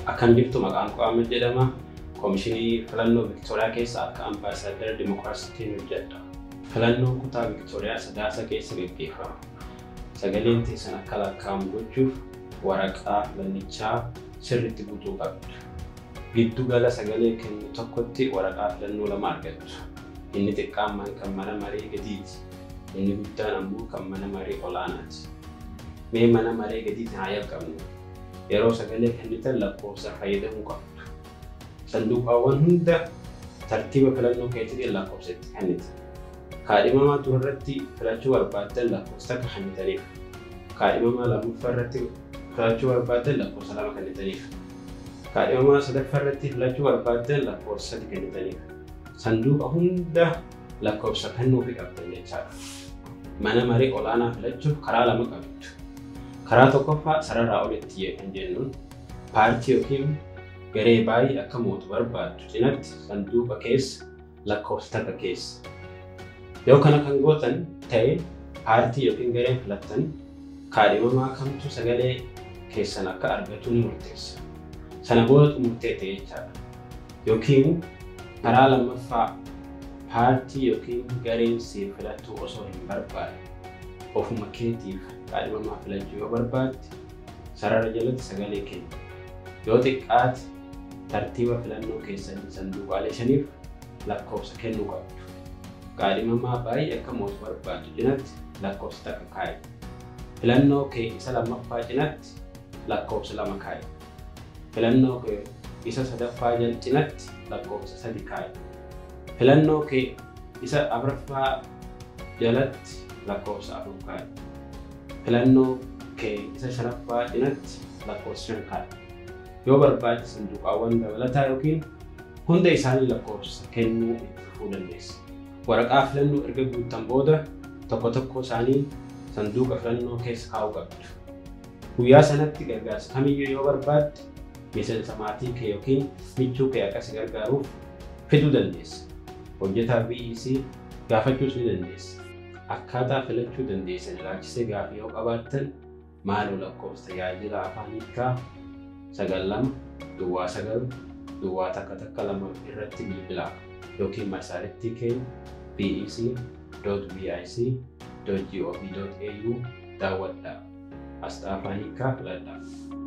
Akkan jirtu maqaan koo Ahmed jedhama. Koomishinii filannoo Viktooriyaa keessa akka ambaasaaddara Dimookiraasiitiin hojjedha. Filannoon kutaa Viktooriyaa sadaasa keessa gaggeeffama. Sagaleen teessan akka lakkaa'amu gochuuf waraqaa filannichaa sirriitti guutuu qabdu. Giddu gala sagalee kennu tokkotti waraqaa filannoo lama argattu. Inni xiqqaan kan mana maree gadiiti. Inni guddaan ammoo kan mana maree olaanaati. Mee mana maree gadiitiin haa jalqabnu. Yeroo sagalee kennitan lakkoofsa fayyadamuu qabdu. Sanduuqaawwan hunda tartiiba filannoo keessatti lakkoofsatti kennita. Kaadhimamaa duratti filachuu barbaaddan lakkoofsa takka kennitaniif. Kaadhimamaa lammaffaa irratti filachuu barbaaddan lakkoofsa lama kennitaniif. Kaadhimamaa sadaffaa irratti filachuu barbaaddan lakkoofsa sadi kennitaniif. Sanduuqa hunda lakkoofsa kennuufi qabdan jechaadha. Mana maree olaanaa filachuuf karaa lama qabdu. Karaa tokkoffaa sararraa olitti kan jennuun paartii yookiin garee baay'ee akka mootu barbaaddu cinatti sanduuqa keessa lakkoofsa takka keessa. Yoo kana kan gootan ta'e paartii yookiin gareen filattan kaadhimamaa kamtu sagalee keessan akka argatu ni murteessa. Sana booda murtee ta'e jechaadha. Yookiin karaa lammaffaa paartii yookiin gareen siif filattuu osoo hin barbaadne ofuma keetiif kaadhimamaa filachuu yoo barbaadde sarara jalatti sagalee kennu. Yoo xiqqaate tartiiba filannoo keessanii sanduuqaalee shaniif lakkoofsa kennuu qabdu. Kaadhimamaa baay'ee akka mootu barbaaddu cinatti lakkoofsa takka kaa'i. Filannoo kee isa lammaffaa cinatti lakkoofsa lama kaa'i. Filannoo kee isa sadaffaa jal cinatti lakkoofsa sadi kaa'i. Filannoo kee isa afuraffaa jalatti lakkoofsa afur kaa'i. Filannoo kee isa shanaffaa cinatti lakkoofsa shan kaa'i. Yoo barbaade sanduuqaawwan dabalataa yookiin hunda isaanii lakkoofsa kennuu itti fufuu dandeessa. Waraqaa filannoo erga guuttan booda tokko tokko isaanii sanduuqa filannoo keessa kaa'uu qabdu. Guyyaa sanatti gargaarsa kamiyyuu yoo barbaadde miseensa maatii kee yookiin michuu kee akka si gargaaruuf fiduu dandeessa. Hojjetaa BEC gaafachuus ni dandeessa. Akkaataa filachuu dandeessan ilaalchisee gaafii yoo qabaattan maaloo lakkoofsa tajaajila afaan hiikaa sagal lama duwwaa sagal duwwaa takka takka lama irratti bilbilaa yookiin marsariitii keenya bec.vic.gov.au daawwadhaa. Asxaa afaan hiikaa filadhaa.